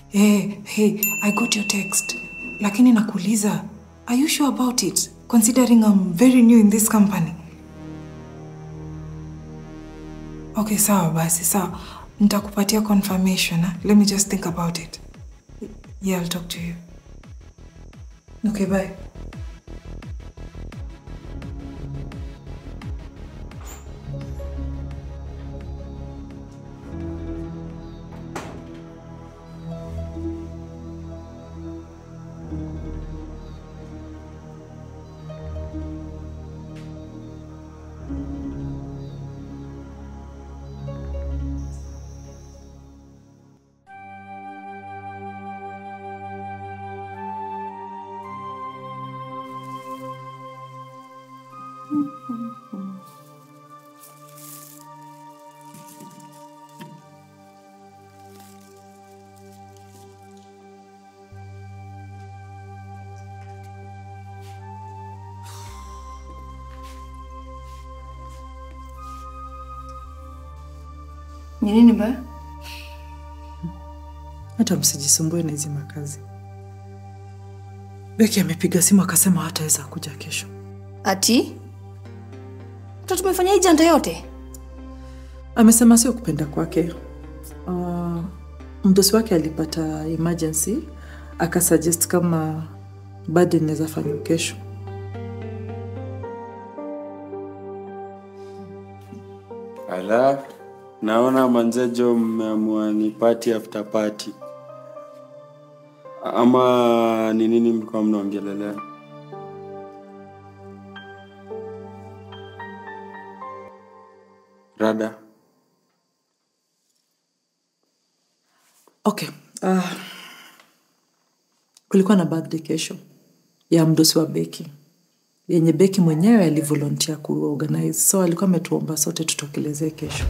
Hey, hey, I got your text. Lakini nakuuliza, are you sure about it? Considering I'm very new in this company. Okay, sawa basi, sawa. Nitakupatia confirmation. Huh? Let me just think about it. Yeah, I'll talk to you. Okay, bye. Ni nini baya? Hata msijisumbue na hizi makazi. Beki amepiga simu akasema hataweza kuja kesho. Ati mtoto tumefanya hii janda yote? Amesema sio kupenda kwake. Uh, mdosi wake alipata emergency akasuggest kama bado inaweza fanywa kesho. Ala, naona manzejo mmeamua ni party after party. Ama ni nini mlikuwa mnaongelelea? Rada, Okay. Uh, kulikuwa na birthday kesho ya mdosi wa Beki yenye Beki mwenyewe alivolontia kuorganize, so alikuwa ametuomba sote tutokelezee kesho.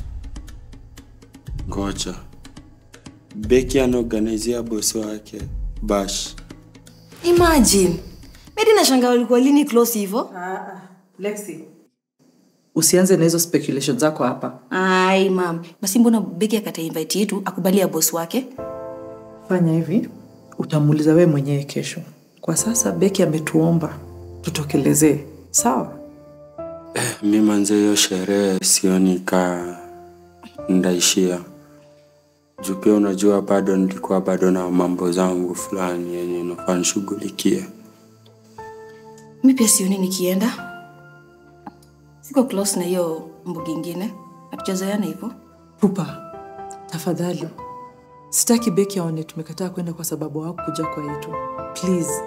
ngoja. Beki anaorganizia bosi wake Bash. Imagine. Mimi nashangaa walikuwa lini close hivyo? Lexi, usianze na hizo speculation zako hapa. Ai mam, basi mbona Beki akata invite yetu akubali ya boss wake? Fanya hivi, utamuuliza wewe mwenyewe kesho. Kwa sasa Beki ametuomba tutokelezee, sawa? Mi manze, hiyo sherehe sioni ka ndaishia juu pia unajua bado nilikuwa bado na mambo zangu fulani yenye nafaa nishughulikie. Mi pia sioni nikienda. Siko close na hiyo mbugi ingine. Hatujazoeana hivyo. Pupa, tafadhali, sitaki Beki aone tumekataa kwenda kwa sababu hawakuja kwa yetu. Please.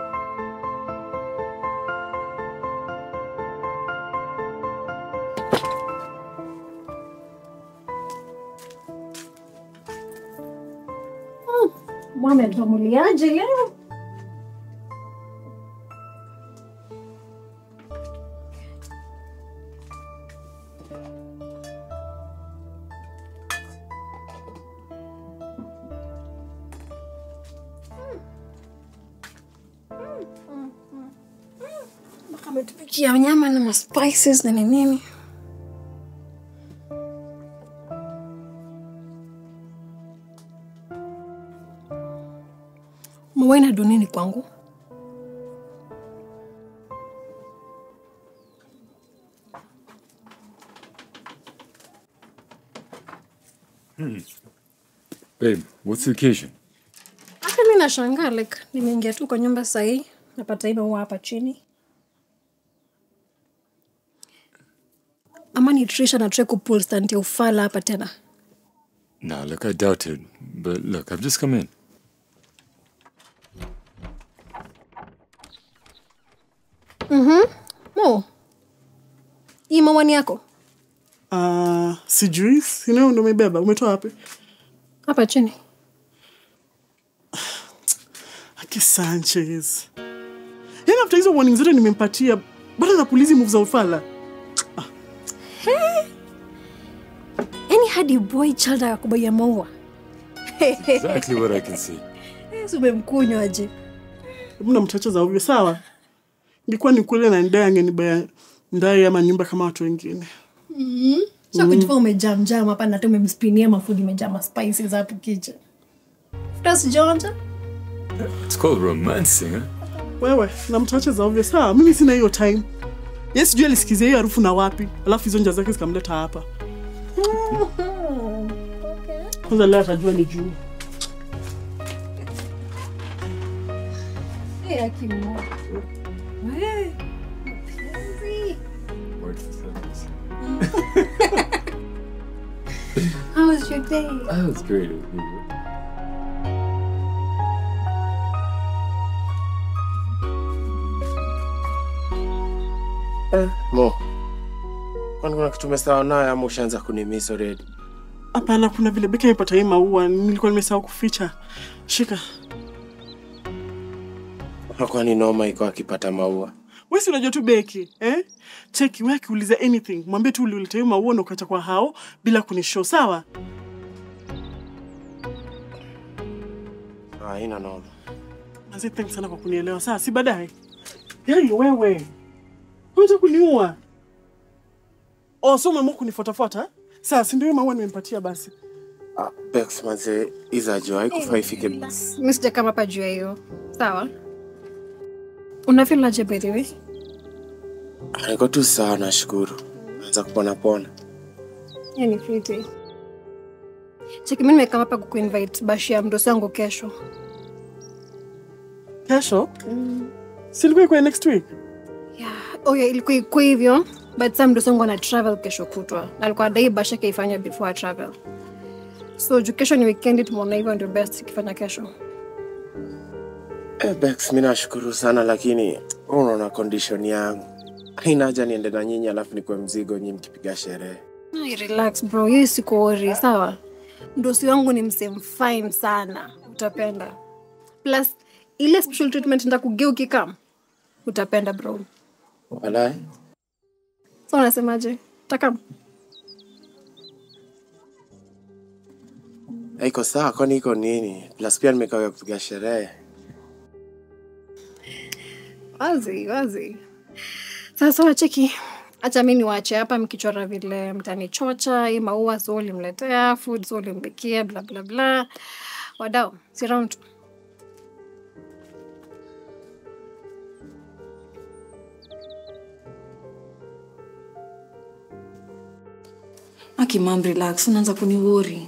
Mwana tuamuliaje leo? Mpaka ametupikia nyama na maspices na ni nini. Mwaina ndo nini kwangu? Babe, what's the occasion? Hata mi nashangaa like nimeingia tu kwa nyumba sahii napata hilo huwa hapa chini. Ama ni Trisha na try kupull stunt ya ufala hapa tena. Nah, look, I doubt it. But look, I've just come in. Mo, hii mawani yako Uh, sijui sinao ndo umebeba umetoa wapi hapa chini. aki sanchez yani after hizo warning zote nimempatia bado anapulizi move za ufala Yaani hadi boy child akakubaia maua. Exactly what I can see. Si umemkunywa aje? hebu na mchacha za ovyo sawa ingekuwa ni kweli na ndai angenibaya ndai ama nyumba kama watu wengine Sio kujifanya umejam jam hapa na hata umemspinia mafudi imejaa ma spices hapo kicha. Hata sijaonja. It's called romancing, huh? wewe na mtache za ovyo sawa mimi sina hiyo time ye sijui alisikizia hiyo harufu na wapi alafu hizo nja zake zikamleta hapa kwanza leo atajua ni juu Eh, akimo. Eh, mpenzi. How was your day? That was great. It was good. Mo, kwani kuna kitu umesahau nayo ama ushaanza kunimiss already? hapana kuna vile beki amepata hii maua nilikuwa nimesahau kuficha shika Unakuwa ni noma iko akipata maua. we si unajua tu beki eh? cheki we akiuliza anything mwambie tu uliuleta hiyo maua na ukacha kwa hao bila kunishow sawa Ah, haina noma. Manzi, thanks sana kwa kunielewa saa si baadaye yai wewe unataka kuniua oh so umeamua kunifuatafuata saa si ndio hiyo maua nimempatia basi Ah, Bex manze, iza jua haikufaa ifike. Mi sija kama hapa juu ya hiyo. Sawa. Unafeel aje by the way? Niko tu sawa nashukuru. Naanza kupona pona. Hiyo ni fiti. Cheki mimi nimekaa hapa kukuinvite bashi ya mdosi wangu kesho. kesho si ilikuwa ikuwa next week Yeah. Oh yeah, ilikuwa iko hivyo. But some mdosi wangu ana travel kesho kutwa. Na alikuwa dai bashi yake ifanye before I travel. So juu kesho ni weekend tumeona hivyo ndio best ikifanya kesho. Eh, Bex, mi nashukuru sana lakini wewe unaona condition yangu. Haina haja niende na nyinyi alafu nikuwe mzigo nyinyi mkipiga sherehe. Ai, relax bro, hii siko worry, sawa? Mdosi wangu ni msem fine sana, utapenda. Plus ile special treatment nitakugea ukikam, utapenda bro. Walai. So unasemaje? Takam? Iko sawa kwani iko nini? Plus pia nimekawia kupiga sherehe. Wazi, wazi. Sasa wacheki, acha mi niwache hapa mkichora vile mtanichocha, hii maua so ulimletea, food so ulimpikia, bla bla bla. Wadau, si round tu. Aki mam, relax, unaanza kuniwori.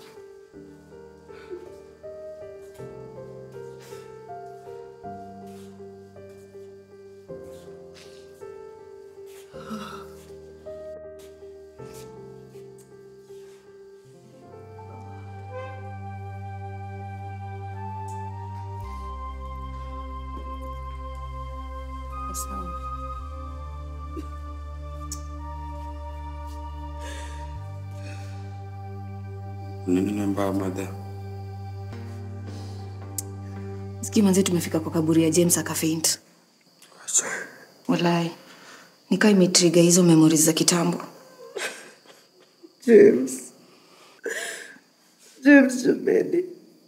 Nini mbaya madhe? Sikii manzi, tumefika kwa kaburi ya James akafaint. Acha. Walai, nikaa imetriga hizo memories za kitambo. James. James Jameni.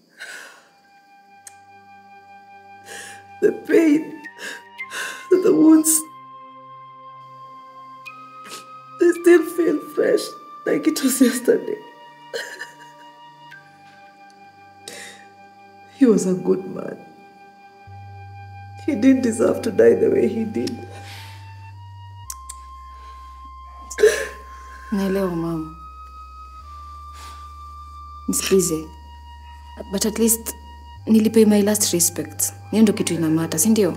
The pain, the wounds, they still feel fresh like it was yesterday. he was a good man. He didn't deserve to die the way he did. Naelewa mama, nisikize, but at least nilipay my last respect. Hiyo ndo kitu inamata, si ndio?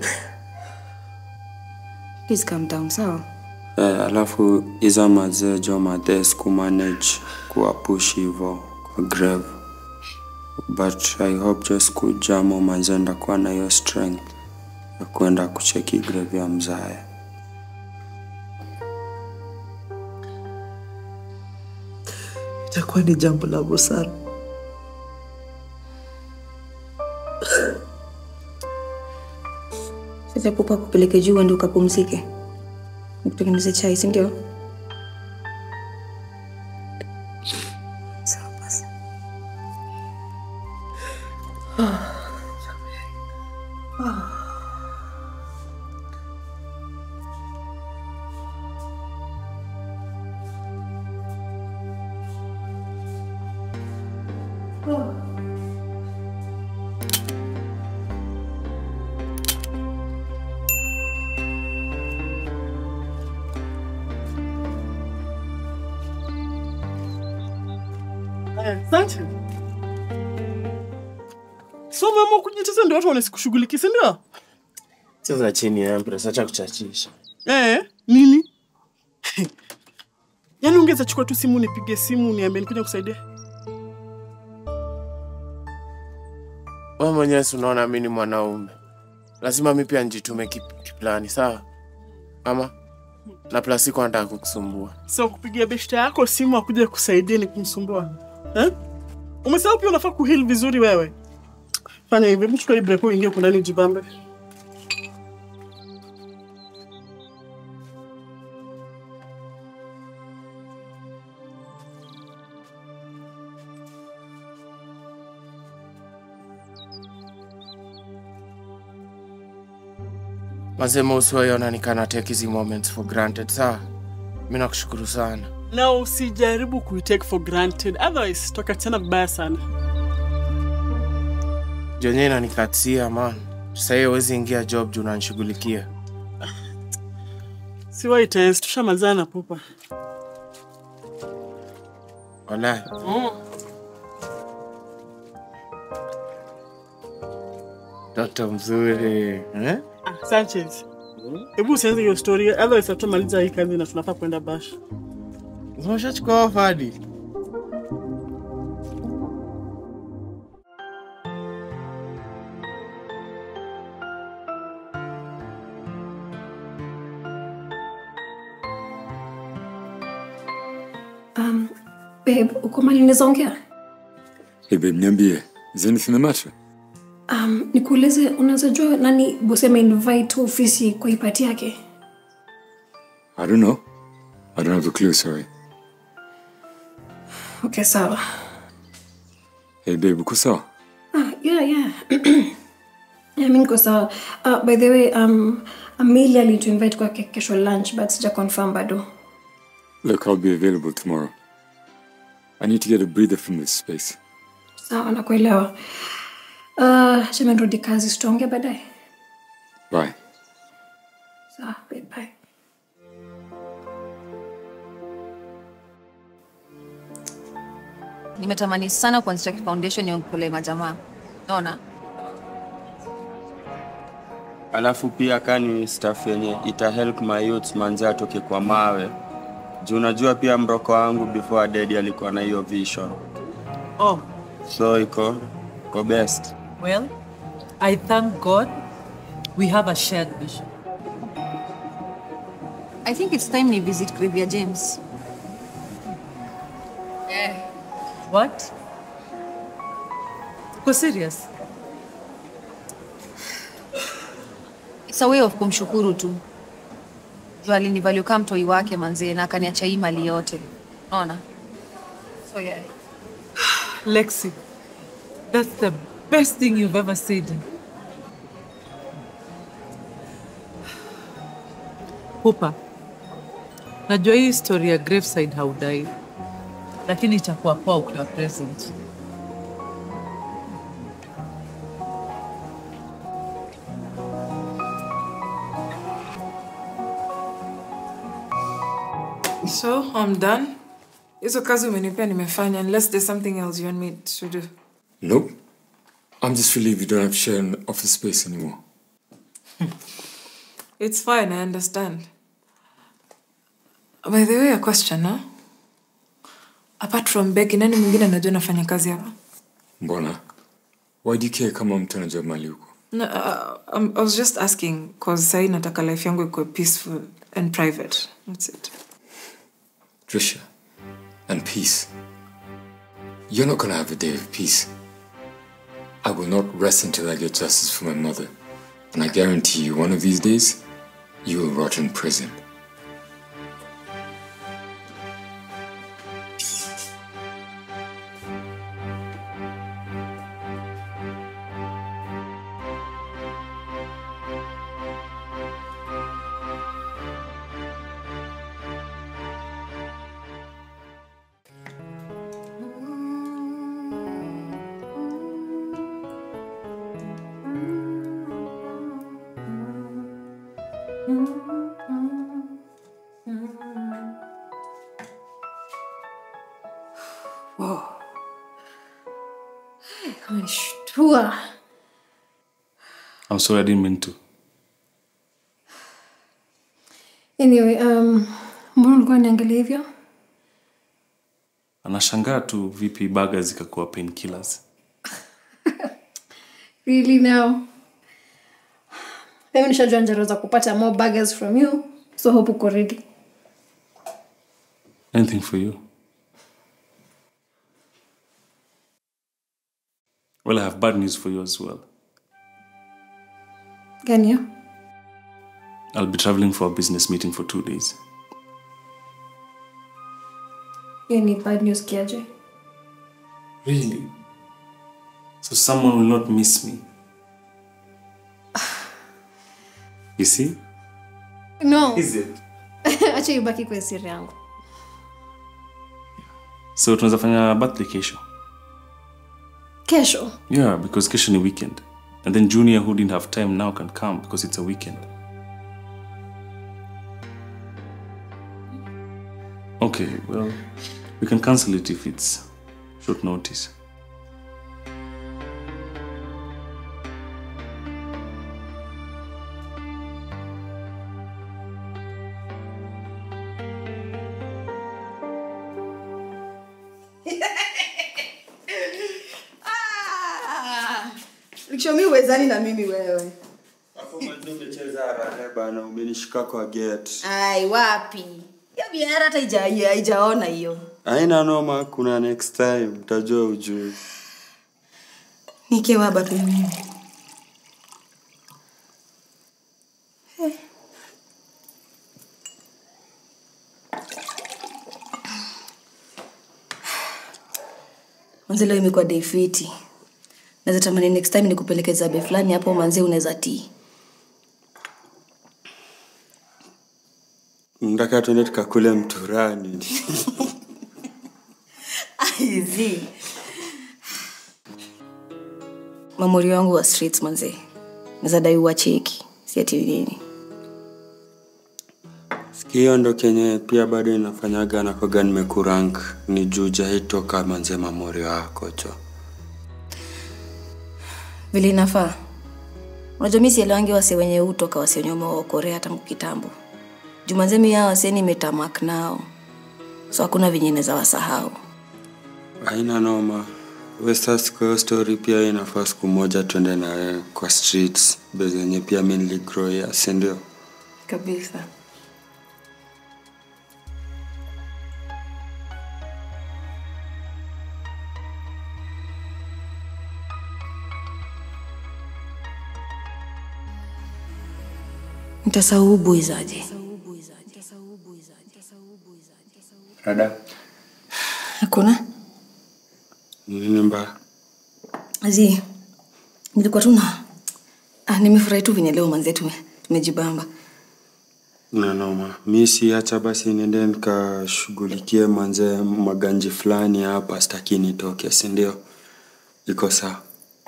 Please calm down, sawa? Eh, alafu iza mazee jo madhes kumanage kuwapush hivo kwa grave but i hope jo siku jamo mazee ndakuwa na hiyo strength ya kuenda kucheki grave ya mzae Itakuwa ni jambo la busara. Sasa pupa kupeleke juu uende ukapumzike, nikutengeneze chai, si ndio? Sawa basi. Eh, Asante. So umeamua kujitesa ndio watu wanasikushughulikia, si ndio? Cheza chini Empress, acha kuchachisha. Eh, nini? Yaani ungeza chukua tu simu nipige simu niambie nikuja kusaidia. Wewe mwenyewe si unaona mimi ni mwanaume, lazima mi pia njitume kip- kiplani, sawa? Ama na plus iko nataka kukusumbua. So kupigia beshte yako simu akuja kusaidia ni kumsumbua. Eh? Umesahau pia unafaa kuheal vizuri wewe. Fanya hivi, hebu chukua hii break uingie huko ndani jibambe. Masema usiwaiona nikana take hizi moments for granted, sawa? Mi nakushukuru sana. Na usijaribu kuitake for granted, otherwise tokachana vibaya sana. Jonye inanikatia man. Sasa hiyo huwezi ingia job juu unanishughulikia. Siwai tense, tushamalizana na pupa. Wallahi. Toto mzuri. Eh? Ah, Sanchez. Hebu usianze hiyo story, otherwise hatumaliza hii kazi na tunafaa kwenda bash. Umeshachukua off hadi? Um, babe, uko mali naweza ongea? Hey babe, niambie. Is anything the matter? Um, nikuulize unaweza jua nani bosi ameinvite ofisi kwa hii party yake? I don't know. I don't have a clue, sorry. Okay, sawa. Hey babe, uko sawa? Ah, yeah, yeah. yeah, mi niko sawa. Uh, by the way, um, Amelia alituinvite kwa ke- kesho lunch but sija confirm bado. Look, I'll be available tomorrow. I need to get a breather from this space. Sawa, nakuelewa. Uh, shema nirudi kazi, tutaongea baadaye. Bye. Sawa, babe, bye. nimetamani sana kuanzisha foundation ya kule majamaa naona Alafu pia kani staff yenye ita help my youths manze atoke kwa mawe. Juu unajua pia mroko wangu before dead alikuwa na hiyo vision. Oh, So iko iko best. well, I thank God we have a shared vision. i think it's time ni visit Gravia james What? Uko serious? it's a way of kumshukuru tu juu alinivalio kama mtoi wake manzee na akaniacha hii mali yote naona so yeah Lexi, that's the best thing you've ever said. Pupa, najua hii story ya Graveside haudai, lakini itakuwa poa ukiwa present. So, I'm done. Hizo kazi umenipea nimefanya unless there's something else you want me to do. Nope. I'm just relieved you don't have to share an office space anymore. It's fine, I understand. By the way, a question, huh? Apart from Becky, nani mwingine anajua nafanya kazi hapa? Mbona? Why do you care kama mtu anajua mali huko? No, uh, um, I was just asking cause sahi nataka life yangu ikuwe peaceful and private. That's it. Trisha. And peace. You're not gonna have a day of peace. I will not rest until I get justice for my mother. And I guarantee you, one of these days, you will rot in prison. Whoa. I'm sorry, I didn't mean to. anyway um, mbona ulikuwa niangalia hivyo Anashangaa tu vipi baga zikakuwa painkillers. really now mimi nishajua njaro za kupata more burgers from you so hope uko ready Anything for you? Well, I have bad news for you as well. gani hiyo I'll be traveling for a business meeting for two days. hiyo ni bad news kiaje Really? So someone will not miss me. You see? no Is it? acha ibaki kwa siri yangu So tunaweza fanya birthday kesho. kesho Yeah, because kesho ni weekend. And then Junior who didn't have time now can come because it's a weekend. Okay, well, we can cancel it if it's short notice. Likishomi uwezani na mimi wewe. bana umenishika kwa gate Ai, wapi? Hiyo biara hata haija- haijaona hiyo. aina noma kuna next time utajua ujui Nikewaba tu mimi. Manze leo imekuwa day fiti. Naweza tamani next time nikupeleke zabe fulani hapo manze unaweza tii. nataka tuende tukakule mturani Aizi. Mamori wangu wa streets manze. Naweza dai uwacheki. Si ati nini. hiyo ndo kenye pia bado inafanyaga nakoga nimekurank ni juu jaitoka manze mamori wako cho Vile inafaa. Unajua mimi sielewangi wase wenye utoka wase wenye wameokorea tangu kitambo. Jumanze mimi hao wase nimetamak nao. So hakuna venye naweza wasahau. haina noma wesas kwa hiyo story pia inafaa siku moja tuende nawe kwa streets bezenye pia mi niligroia sindio Kabisa. Nitasahau buizaje? rada Hakuna? nini mbaya Azi, nilikuwa tu na ah, nimefurahi tu venye leo manze tume, tumejibamba. na noma mi siacha basi niende nikashughulikie manze maganji fulani hapa staki nitoke sindio iko sawa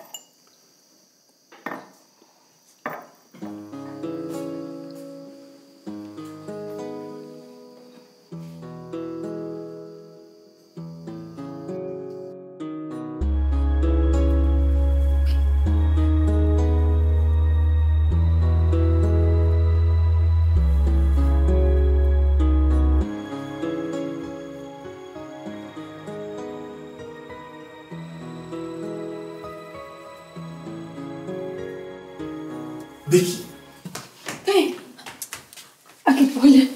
Vicky. Hey. Akipole.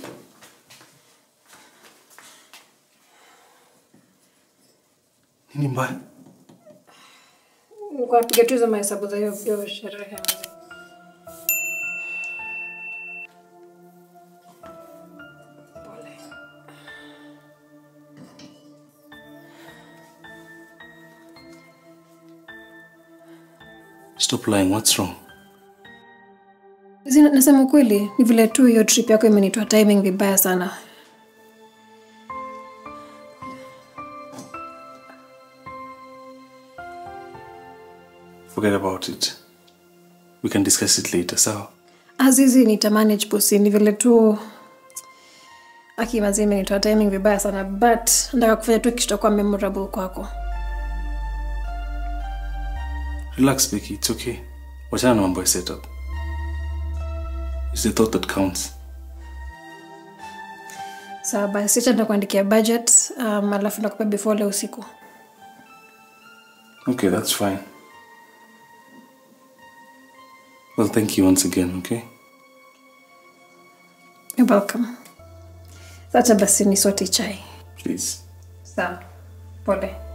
Nini mbaya? Nilikuwa napiga tu hizo mahesabu za hiyo hiyo sherehe. Stop lying. What's wrong? Zina, nasema kweli ni vile tu hiyo trip yako imenitoa timing vibaya sana. Forget about it. We can discuss it later, sawa? Azizi nitamanage pusi, ni vile tu akimazi imenitoa timing vibaya sana but nataka kufanya tu kitu kitakuwa memorable kwako. Relax, Becky. It's okay. Wachana na mambo ya setup. It's the thought that counts. sawa basi acha nitakuandikia budget um, alafu nakupa before leo usiku Okay, that's fine. Well, thank you once again, okay? You're welcome acha basi ni sote chai Please. sawa pole